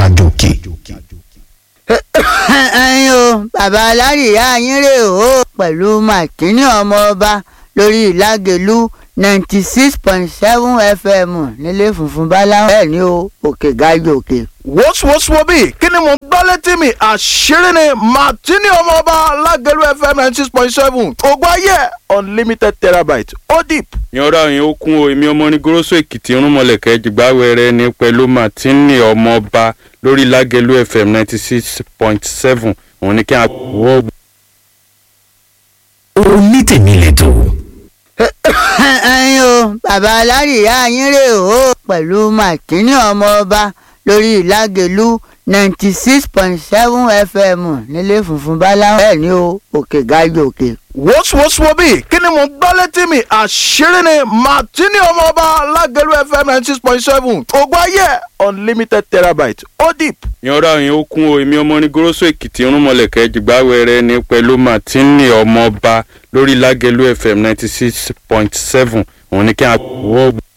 àjòkè. ẹyin o bàbá alárìíyá yín rè o pẹ̀lú màkínní ọmọ ọba lórí ìlágẹ̀lú ninety six point seven fm nílé funfun báláwo bẹ́ẹ̀ ni o òkè gájò òkè. wọ́sowọ́sowọ́ kí ni mo gbọ́ létí mi àṣírí ni martini ọmọọba lágẹ̀lú fm ninety six point seven ògbó ayé unlimited terabyte ó deep. yanra yẹn ó kún o èmi ọmọ ní goroso èkìtì irúnmọlẹ̀kẹ́ jìgbáwẹrẹ ní pẹ̀lú martini ọmọọba lórí lágẹ̀lú fm ninety six point seven òun ni kí a wọ́. onítèmi lẹ́tọ̀. ẹyin o bàbá alárìíyá yín rè o pẹ̀lú màkínní ọmọ ọba lórí ìlágẹ̀lú ninety six point seven fm nílé funfun báláwo bẹ́ẹ̀ ni o òkè gájò òkè. wọ́sowọ́sowọ́ kí ni mo gbọ́ létí mi àṣírí ni martini ọmọọba lágẹ̀lú fm ninety six point seven ògbó ayé unlimited terabyte ó deep. yanra yẹn ó kún o èmi ọmọ ní goroso èkìtì irúnmọlẹ̀kẹ́ jìgbáwẹrẹ ní pẹ̀lú martini ọmọọba lórí lágẹ̀lú fm ninety six point seven òun ni kí a wọ́.